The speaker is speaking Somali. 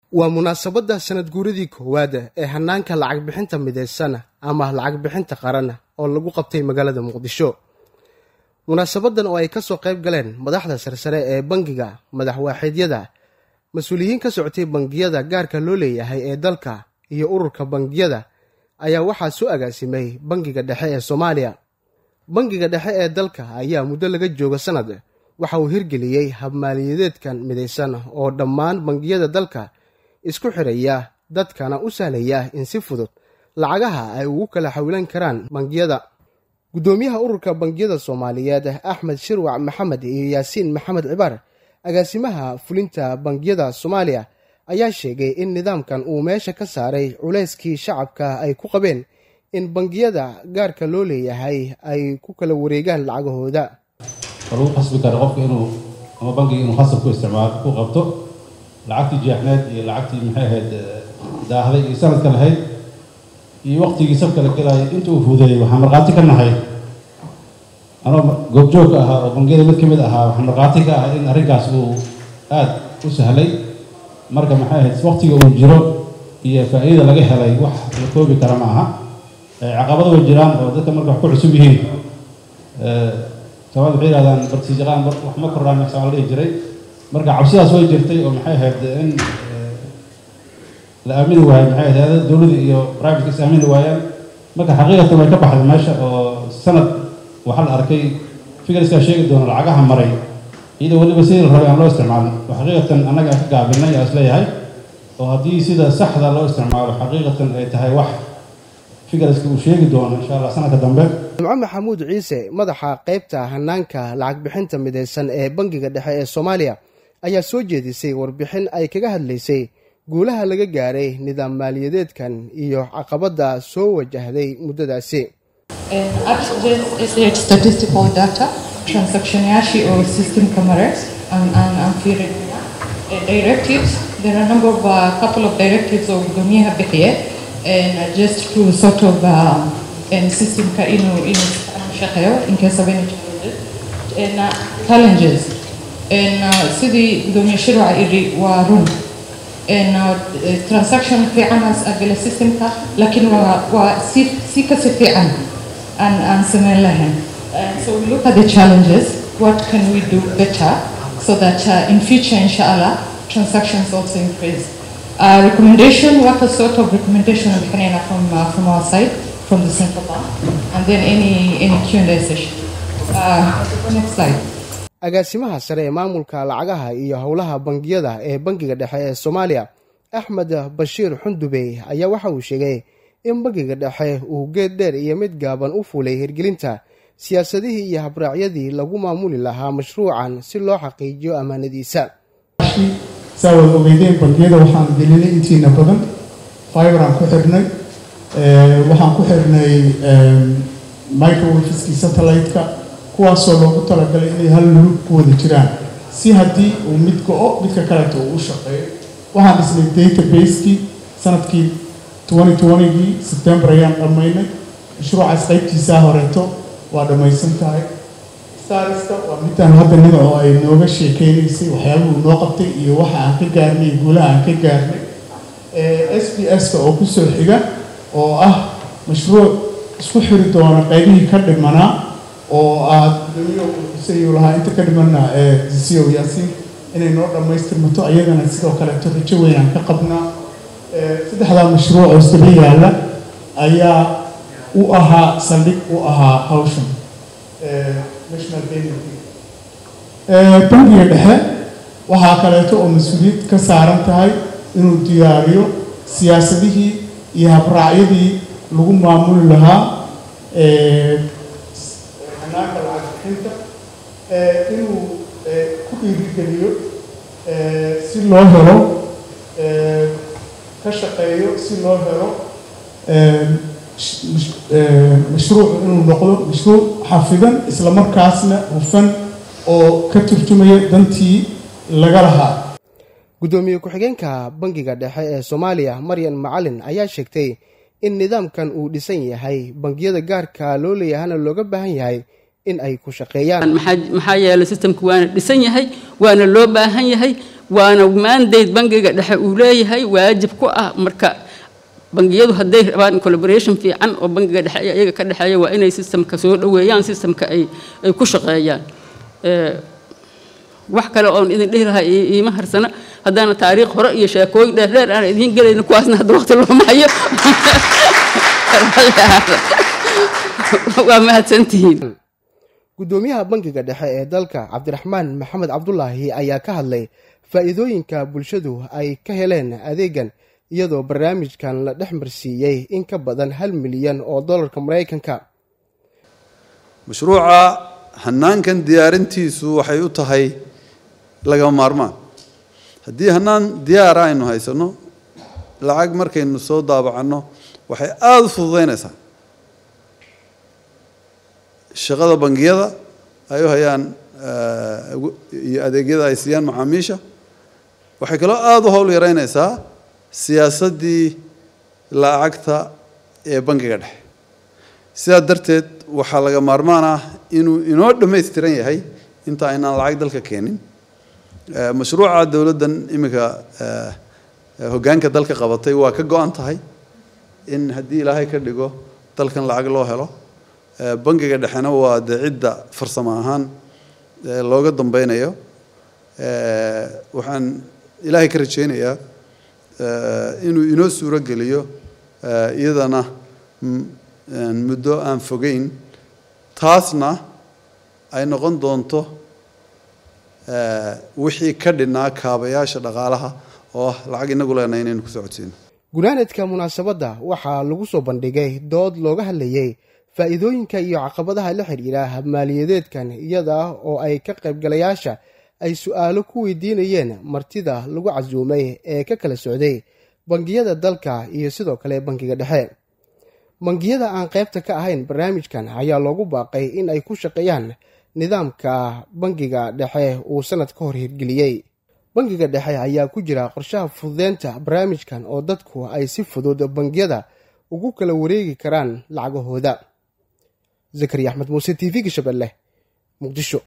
waa munaasabadda sanad guuradii koowaad ee hanaanka lacag bixinta midaysan ama lacag bixinta qaran oo lagu qabtay magaalada muqdisho munaasabadan oo ay ka soo qayb galeen madaxda sarsare ee bangiga madaxwaaxiidyada mas-uuliyiin ka socotay bangiyada gaarka loo leeyahay ee dalka iyo ururka bangiyada ayaa waxaa soo agaasimay bangiga dhexe ee soomaaliya bangiga dhexe ee dalka ayaa muddo laga jooga sanad waxa uu hirgeliyey habmaaliyadeedkan midaysan oo dhammaan bangiyada dalka isku xiraya dadkana u sahlaya in si fudud lacagaha ay ugu kala xawilan karaan bangiyada guddoomiyaha ururka bangiyada soomaaliyeed axmed shirwac maxamed iyo yaasiin maxamed cibaar agaasimaha fulinta bangiyada soomaaliya ayaa sheegay in nidaamkan uu meesha ka saaray culayskii shacabka ay ku qabeen in bangiyada gaarka loo leeyahay ay ku kala wareegaan lacagahooda lagu qasbi karo qofka inuu ama bangiga inuu khasab ku isticmaalo ku qabto lacagtii jeexneed iyo lacagtii maxay ahayd daahday iyo sanadka lahayd iyo waqtigii sabka la gelaayo inta uu fuudeeyey waxaan markhaati ka nahay anoo goobjoog ka ahaa oo bangiyada mid ka mid ahaa waxaan markhaati ka ahay in arrinkaas uu aada u sahlay marka maxay ahayd waqtiga uu jiro iyo faa'iidada laga helay wax la koobi kara ma aha caqabado way jiraan oo dadka marka wax ku cusub yihiin sababad waxay yihahdaan bartiisaqaan wax ma kordhaan maxsaa la dhihi jiray marka cabsidaas way jirtay oo maxay ahayd in la aamini waayo maxay ahayd dowladda iyo private is aamini waayaan marka xaqiiqatan way ka baxday meesha oo sanad waxaa la arkay figarskaa sheegi doona lacagaha maray iyadoo weliba sidii la rabay aan loo isticmaalin oo xaqiiqatan annaga ka gaabinay aa isleeyahay oo haddii sida saxda loo isticmaalo xaqiiqatan ay tahay wax figarska uu sheegi doono insha allah sanadka dambe jimco maxamuud ciise madaxa qaybta hanaanka lacag bixinta midaysan ee bangiga dhexe ee soomaaliya ayaa soo jeedisay warbixin ay kaga hadlaysay guulaha laga gaaray nidaam maaliyadeedkan iyo caqabadda soo wajahday muddadaasi statistical data transactionyaashii oo systemka mare aan fiirin directives there are a number of uh, couple of directives oo gudoomiyaha bixiye and just to sort of um, and systemka inuu inuu shaqeeyo in case of any challenges and uh, challenges and uh, sidii gudoomiye shirwac iri waa run and uh, transaction fiicanaas agala systemka laakiin waa waa si si kasi fiican aan aan samayn lahayn so we look at the challenges what can we do better so that uh, in future inshallah transactions also increase uh, recommendation what a sort of recommendation bixinayna from uh, from our side from the central bank and then any any Q&A session uh, next slide agaasimaha sare ee maamulka lacagaha iyo howlaha bangiyada ee bangiga dhexe ee soomaaliya axmed bashiir xundubey ayaa waxa uu sheegay in bangiga dhexe uu geed dheer iyo mid gaaban u fulay hirgelinta siyaasadihii iyo habraacyadii lagu maamuli lahaa mashruucan si loo xaqiijiyo ammaanadiisa saa wada ogeydeen bangiyada waxaan gelinay intiina badan fiberaan ku xirnay waxaan ku xirnay microwafiskii satellite-ka kuwaasoo loogu talagalay inay hal lulug ku wada jiraan si haddii uu mid go-o midka kaleeto uu u shaqeeyo waxaan dhisnay database-kii sanadkii gii sebtembar ayaan dhammaynay mashruucaas qaybtiisaa horeeto waa dhammaysan tahay starska waa midaan hadda nida oo ay nooga sheekeynaysay waxyaabuhu noo qabtay iyo waxa aan ka gaarnay guulaha aan ka gaarnay s b s-ka oo kusoo xiga oo ah mashruuc isku xiri doona qaybihii ka dhimanaa oo aad gudoomiyo lahaa inta ka dhimana disiyo yaasiin inay noo dhammaystirmato ayadana sidoo kaleeto rajo weynaan ka qabnaa saddexdaa mashruuc oo saba yaalla ayaa u ahaa saldhig u ahaa hawshan national bangiga dhexe waxaa kaleeto oo mas-uuliyad ka saaran tahay inuu diyaariyo siyaasadihii iyo habraacyadii lagu maamuli lahaa hanaanka lacag bixinta inuu ku dhiirigeliyo si loo helo ka shaqeeyo si loo helo mashruuc inuu noqdo mashruuc xafidan isla markaasna hufan oo ka turjumaya dantii laga lahaa guddoomiye ku-xigeenka bangiga dhexe ee soomaaliya maryan macalin ayaa sheegtay in nidaamkan uu dhisan yahay bangiyada gaarka loo leeyahana looga baahan yahay in ay ku shaqeeyaan maxaa yeelay systemka waana dhisan yahay waana loo baahan yahay waana mandate bangiga dhexe uu leeyahay waajib ku ah marka bangiyadu hadday rabaan collaboration fiican oo bangiga dhexe iyo iyaga ka dhexeeya waa inay systemka soo dhoweeyaan systemka ay ay ku shaqeeyaan wax kale oon idin dhihi lahaa iima harsana haddaana taariikh hore iyo sheekooyin dheerdheer aan idiin gelayno kuwaasna hadda waqti looma hayo waa mahadsantihiin guddoomiyaha bangiga dhexe ee dalka cabdiraxmaan maxamed cabdulaahi ayaa ka hadlay faa'iidooyinka bulshadu ay ka heleen adeegan iyadoo barnaamijkan la dhex marsiiyey in ka badan hal milyan oo dollarka maraykanka mashruuca hanaankan diyaarintiisu waxay u tahay lagama maarmaan haddii hanaan diyaara aynu haysanno lacag markaynu soo daabacanno waxay aada u fududaynaysaa shaqada bangiyada ay u hayaan iyo adeegyada ay siiyaan macaamiisha waxay kaloo aada u howl yaraynaysaa siyaasaddii lacagta ee bangiga dhexe sidaa darteed waxaa laga maarmaan ah inuu inoo dhammaystiran yahay inta aynaan lacag dalka keenin mashruuca dowladdan iminka hoggaanka dalka qabatay waa ka go-an tahay in haddii ilaahay ka dhigo dalkan lacag loo helo bangiga dhexena waa dee cidda farsamo ahaan looga dambeynayo waxaan ilaahay ka rajeynayaa inuu inoo suuro geliyo iyadana muddo aan fogeyn taasna ay noqon doonto wixii ka dhinaa kaabayaasha dhaqaalaha oo ah lacag inagu leenahay inaynu ku socodsiino gunaanadka munaasabadda waxaa lagu soo bandhigay dood looga hadlayey faa'iidooyinka iyo caqabadaha la xidhiidha maaliyadeedkan iyada oo ay ka qaybgalayaasha ay su'aalo ku weydiinayeen martida lagu casuumay ee ka kala socday bangiyada dalka iyo sidoo kale bangiga dhexe bangiyada aan qaybta ka ahayn barnaamijkan ayaa loogu baaqay in ay ku shaqeeyaan nidaamka bangiga dhexe uu sanad ka hor hirgeliyey bangiga dhexe ayaa ku jira qorshaha fududeynta barnaamijkan oo dadku ay si fudud bangiyada ugu kala wareegi karaan lacagahooda zakariya axmed muuse t v-ga shabeelle muqdisho